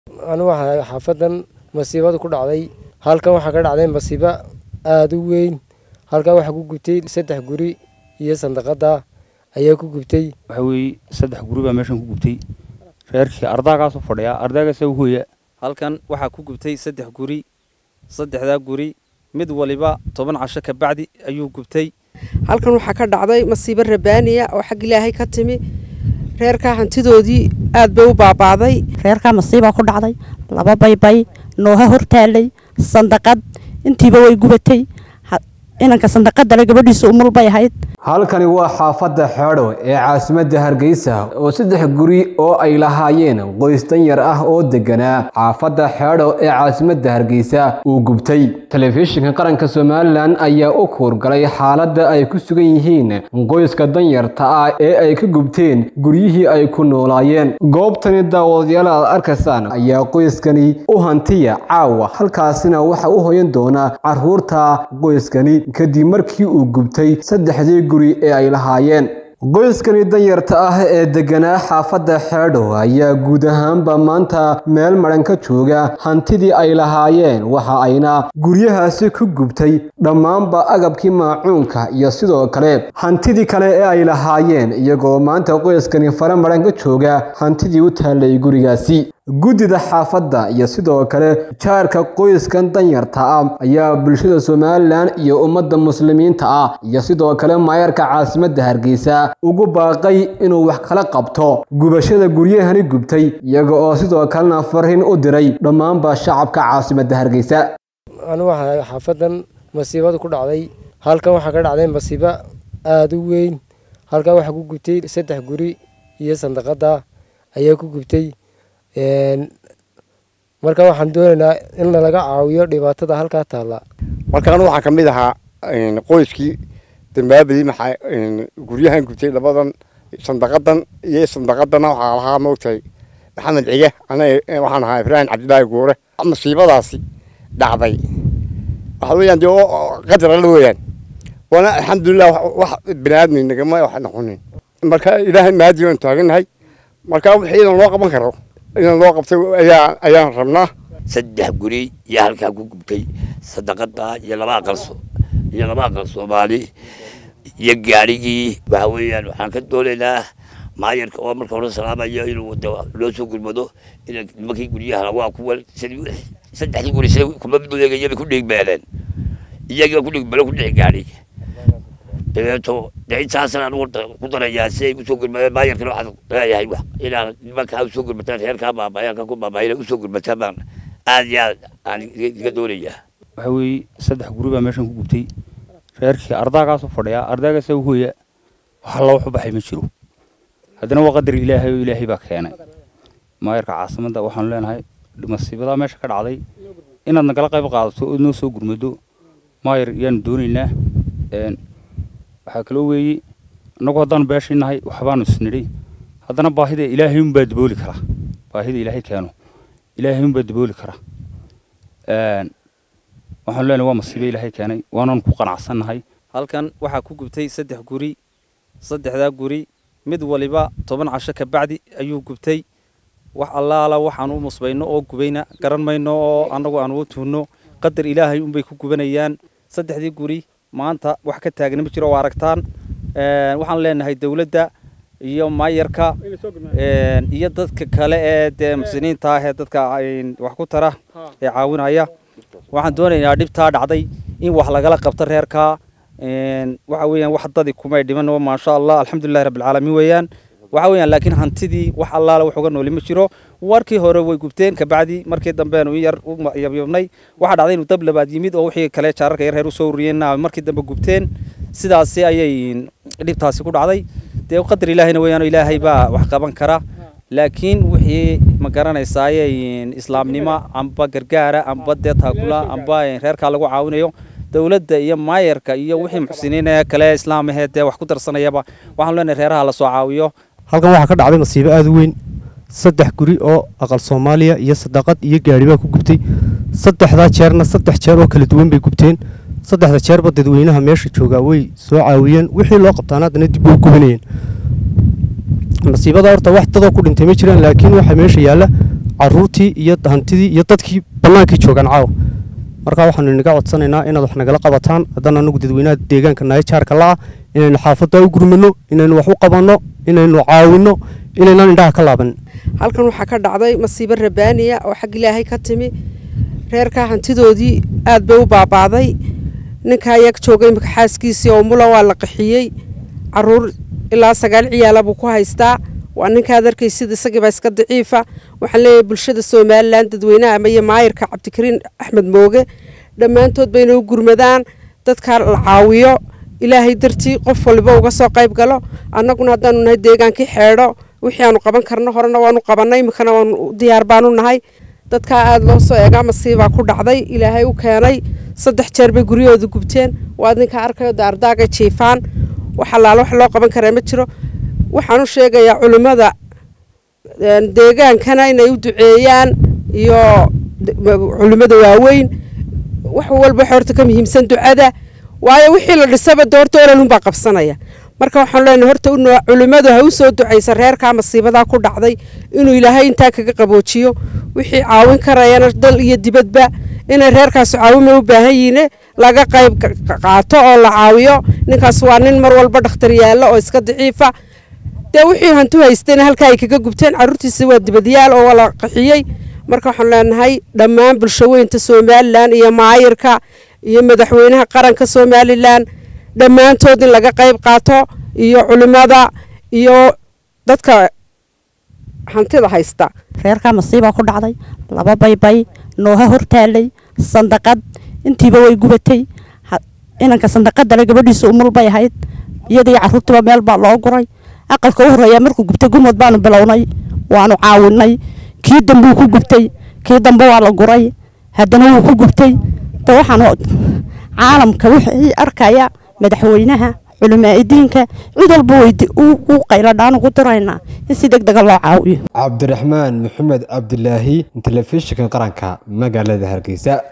anu waxaa xaafadan masiibada ku dhacday halkan waxaa ka dhacday masiibo aada u weyn halkan waxaa ku gubtay saddex guri iyo sandaqada ayaa ku gubtay waxa weeye saddex guri baa meeshan ku gubtay reerkii ardaagaasoo fadhiya ardaagaasa u hooya halkan waxaa ku gubtay saddex guri saddexdaa guri mid waliba toban casho ka bacdi ayuu gubtay halkan waxaa ka dhacday masiibo rabaaniya oo xag ilaahay ka timi reerkaa hantidoodii aad bay u baabaaday reerkaa masiibaa ku dhacday laba baybay nooha hortaalay sandaqad intiiba way gubatay inanka sandaqadale gabadhiisa umul bay ahayd halkani waa xaafadda xeedho ee caasimadda hargeysa oo saddex guri oo ay lahaayeen qoys danyar ah oo deganaa xaafadda xeedho ee caasimadda hargeysa uu gubtay telefishinka qaranka somalilan ayaa u kuurgalay xaaladda ay ku sugan yihiin qoyska danyarta ah ee ay ka gubteen guryihii ay ku noolaayeen goobtani daawadayaal aad arkaysaan ayaa qoyskani u hantiya caawa halkaasina waxa u hoyan doona caruurta qoyskani kadib markii uu gubtay saddexdii guri ee ay lahaayeen qoyskani danyarta ah ee deganaa xaafadda xeedho ayaa guud ahaanba maanta meel madhan ka jooga hantidii ay lahaayeen waxa ayna guryahaasi ku gubtay dhammaanba agabkii maacuunka iyo sidoo kale hantidii kale ee ay lahaayeen iyagoo maanta qoyskani fare madhan ka jooga hantidii u taallay gurigaasi guddida xaafadda iyo sidoo kale jaarka qoyskan danyarta ah ayaa bulshada somalilan iyo ummadda muslimiinta ah iyo sidoo kale maayarka caasimadda hargeysa ugu baaqay inuu wax kala qabto gubashada guryahani gubtay iyaga oo sidoo kalena farriin u diray dhammaanba shacabka caasimadda hargeysa anu waxaa xaafadan masiibada ku dhacday halkan waxaa ka dhacday masiibo aada u weyn halkan waxaa ku gubtay saddex guri iyo sandaqada ayaa ku gubtay marka waxaan doonaynaa in nalaga caawiyo dhibaatada halkaa taalla markaan waxaa ka mid ahaa qoyskii dambaabadii maxaa guryahan gubtay labadan sandaqadan iyo sandaqadana waxaa lahaa moogtahay maxamed cige anaga waxaan ahaa ibraahim cabdilaahi guure masiibadaasi dhacday waxa weeyaan dee qadar alla weeyaan waana alxamdulilah wax bini aadmi nagama wax noqonin marka ilaahay maadi waan taagannahay marka wixii idan loo qaban karo idan loo qabtay ayaa ayaan rabnaa saddex guri iyo halkaa ku gubtay sadaqada iyo laba aqal iyo laba aqal soomaali iyo gaarigii waxa weeyaan waxaan ka doonaynaa maayarka oo marka hore salaamayo inuu loo soo gurmado in nimankii guryaha waa kuwa saddexdii guri sida kuma midoegayaba ku dhigmeeleen iyagiiba ku dhigmeelo ku dhici gaadhi dabeeto dee intaasna anugu ku darayaa si ay usoo gurmadeen maayarkana waxaan leeyahay inaan nimankaa usoo gurmataan reerkaa baabaayaanka ku baabaayan usoo gurmataan baan aad iyo aad aan iga doonayaa waxa weeye saddex guri baa meeshan ku gubtay reerkii ardaagaasoo fadhiya ardaagaasa u hooya wax alla wax u baxay ma jiro haddana waa qadar ilaahay oo ilaahay baa keenay maayarka caasimadda waxaanu leenahay masiibadaa meesha ka dhacday inaad nagala qayb qaadato ood noo soo gurmado maayar yaanu doonaynaa waxaa kaloo weeye annagu haddaanu beeshii nahay waxbaanu isnidhay haddana baahida ilaahay unbaa dabooli kara baahida ilaahay keeno ilaahay unbaa dabooli kara waxaanu leenahay waa masiibo ilaahay keenay waanaanu ku qanacsannahay halkan waxaa ku gubtay saddex guri saddexdaa guri mid waliba toban casho ka bacdi ayuu gubtay wax allaala waxaan u musbayno oo gubayna garan mayno oo annagu aan ugu tuhno qadar ilaahay unbay ku gubanayaan saddexdii guri maanta wax ka taagna ma jiro oo aragtaan waxaan leenahay dowladda iyo maayarka iyo dadka kale ee dee muslimiinta ah ee dadka wax ku tara ee caawinaya waxaan doonaynaa dhibtaa dhacday in wax lagala qabto reerkaa waxa weeyaan wax dadi kumay dhiman oo maasha allah alxamdulillahi rabbilcaalamiin weeyaan waxa weeyaan laakiin hantidii wax allaala wax uga nooli ma jiro warkii hore way gubteen kabacdi markii dambeenu yar u yabyabnay waxaa dhacday inuu dab labaad yimid oo wixii kale jaararka yar reer usoo uriyeenna markii dambe gubteen sidaasi ayay dhibtaasi ku dhacday dee qadar ilaahayna weeyaan ilaahay baa wax qaban kara laakiin wixii ma garanaysaaye islaamnimo amba gargaara amba dee taakula amba reerkaa lagu caawinayo dowladda iyo maayarka iyo wixii muxsiniin ee kale islaamahee dee wax ku darsanayaba waxaan leenahay reeraha lasoo caawiyo halkan waxaa ka dhacday masiibo aada u weyn saddex guri oo aqal soomaaliya iyo sadaqad iyo gaari baa ku gubtay saddexdaa jeerna saddex jeer oo kala duwan bay gubteen saddexda jeerba dadweynaha meesha joogaa way soo caawiyeen wixii loo qabtaan haddana dib bay u gubanayeen masiibada horta wax dadoo ku dhintay ma jiraan laakiin waxaa meesha yaalla caruurtii iyo hantidii iyo dadkii bannaankii joogaan caawa marka waxaanu inaga codsanaynaa inaad wax nagala qabataan haddana anagu dadweynaha deegaanka nahay jaarka la'a inaynu xaafadda u gurmano inaynu wax u qabanno inaynu caawinno inaynaan indhaha ka laaban halkan waxaa ka dhacday masiibo rabaaniya oo xag ilaahay ka timi reerkaa hantidoodii aad bay u baabaaday ninkaa yag joogay imika xaaskiisii oo mula waa la qaxiyey caruur ilaa sagaal ciyaala buu ku haystaa waa ninkaad arkaysid isagiibaa iska daciifa waxaan leeyahay bulshada somalilan dadweynaha ama iyo maayirka cabdikariin axmed mooge dhammaantood bayna u gurmadaan dadka la caawiyo ilaahay dartii qof waliba uga soo qayb galo annaguna haddaanu nahay deegaankii xeedho wixii aanu qaban karno horena waanu qabannay iminkana waanu diyaar baanu nahay dadkaa aada loo soo eegaa masiibaa ku dhacday ilaahay u keenay saddex jeer bay guryahooda gubteen waad ninkaa arkayo daardaagay jiifaan wax allaala wax loo qaban karaa ma jiro waxaan u sheegayaa culimmada deegaankana inay u duceeyaan iyo culimmada waaweyn wax walba horta ka muhiimsan ducada waayo wixii la dhisaba doorta oranunbaa qabsanaya marka waxaan leenahay horta culimmadu ha u soo ducaysa reerkaa masiibadaa ku dhacday inuu ilaahay intaa kaga qaboojiyo wixii caawin karayana dal iyo dibadba inay reerkaas caawima u baahan yihiine laga qayb qaato oo la caawiyo ninkaas waa nin mar walba dhakhtar yaalla oo iska daciifa dee wixii hantu haystayna halkaa ay kaga gubteen carruurtiisa waa dibadyaal oo la qaxiyey marka waxaan leenahay dhammaan bulshaweynta somalilan iyo maayirka iyo madaxweynaha qaranka somalilan dhammaantood in laga qayb qaato iyo culimmada iyo dadka hantida haysta reerkaa masiibaa ku dhacday laba baybay nooha hortaalay sandaqad intiiba way gubatay inanka sandaqadale gabadhiisa umul bay ahayd iyadii caruurtiiba meel baa loo guray aqalka u horeeya markuu gubtay gurmad baanu bilownay waanu caawinay kii dambuu ku gubtay kii dambe waa la guray haddana wuu ku gubtay de waxaan caalamka wixii arkaya madaxweynaha culimaa'idiinka cid walba weydi u qayladhaan ugu diraynaa in si deg dega loo caawiyo cabdiraxmaan maxamed cabdilaahi telefishinka qaranka magaalada hargeysa